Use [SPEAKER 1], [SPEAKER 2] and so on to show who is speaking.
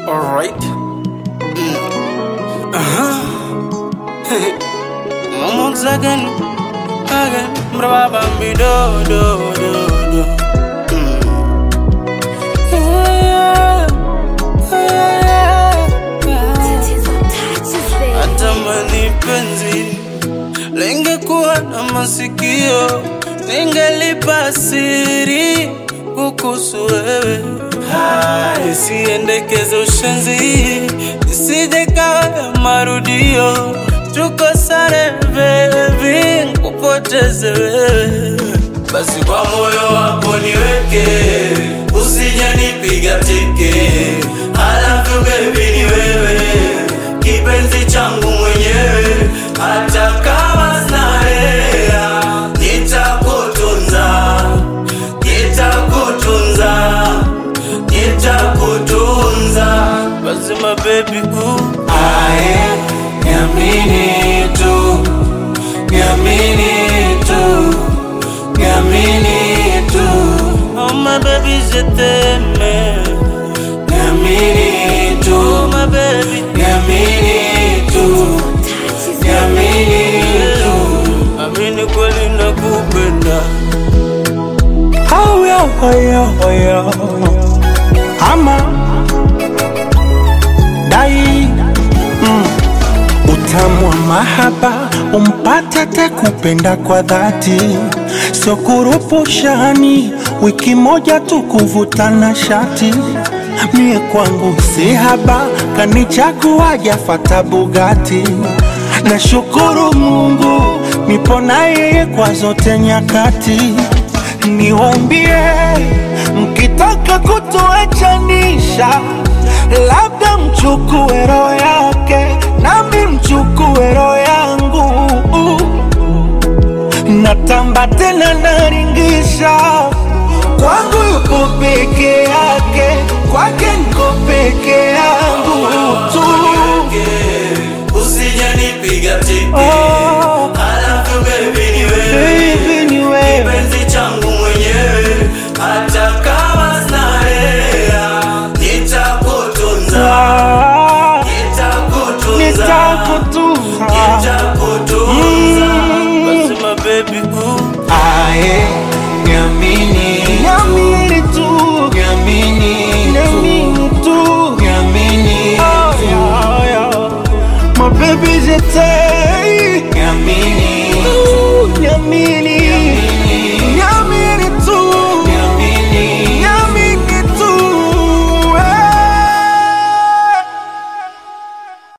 [SPEAKER 1] Alright. Uh-huh. Moments again, again. Brava me do do do do. Mm. Yeah, yeah, yeah. Hata mani penzi lingekuwa na masikio, ningelipa siri kukuhusu wewe. Isiendekeze ushenzi, isije kawa ya marudio, tuko sare baby, kupoteze wewe. Basi kwa moyo wako niweke, usije nipiga teke, halafu baby ni wewe, kipenzi changu mwenyewe, hata kama sina hela, nitakutunza, nitakutunza, nitakutunza. Basi my baby ooh, ae, niamini tu, niamini tu, niamini tu. Oh my baby je t'aime, niamini tu, my baby, niamini tu, niamini tu, amini kweli nakupenda.
[SPEAKER 2] Haya, haya, haya. Ama dai mm. Utamu wa mahaba umpate te kupenda kwa dhati, sio kurupushani, wiki moja tu kuvutana shati. Mie kwangu si haba, kanichagua jafata Bugatti. Nashukuru Mungu nipo na yeye kwa zote nyakati niwambie mkitaka kutuachanisha, labda mchukue roho yake nami mchukue roho yangu. Natamba tena naringisha, kwangu yuko peke yake, kwake niko peke yangu tu.
[SPEAKER 1] Usije nipiga teke,
[SPEAKER 2] Oh,
[SPEAKER 1] halafu baby ni wewe
[SPEAKER 2] baby ni wewe
[SPEAKER 1] kipenzi changu mwenyewe, hata kama sina hela, nitakutunza,
[SPEAKER 2] Ah,
[SPEAKER 1] nitakutunza,
[SPEAKER 2] nitakutunza
[SPEAKER 1] nitakutunza. Basi my baby ooh,
[SPEAKER 2] Ae, niamini Niamini tu Niamini Niamini tu Niamini oh, yeah, yeah. My baby je t'aime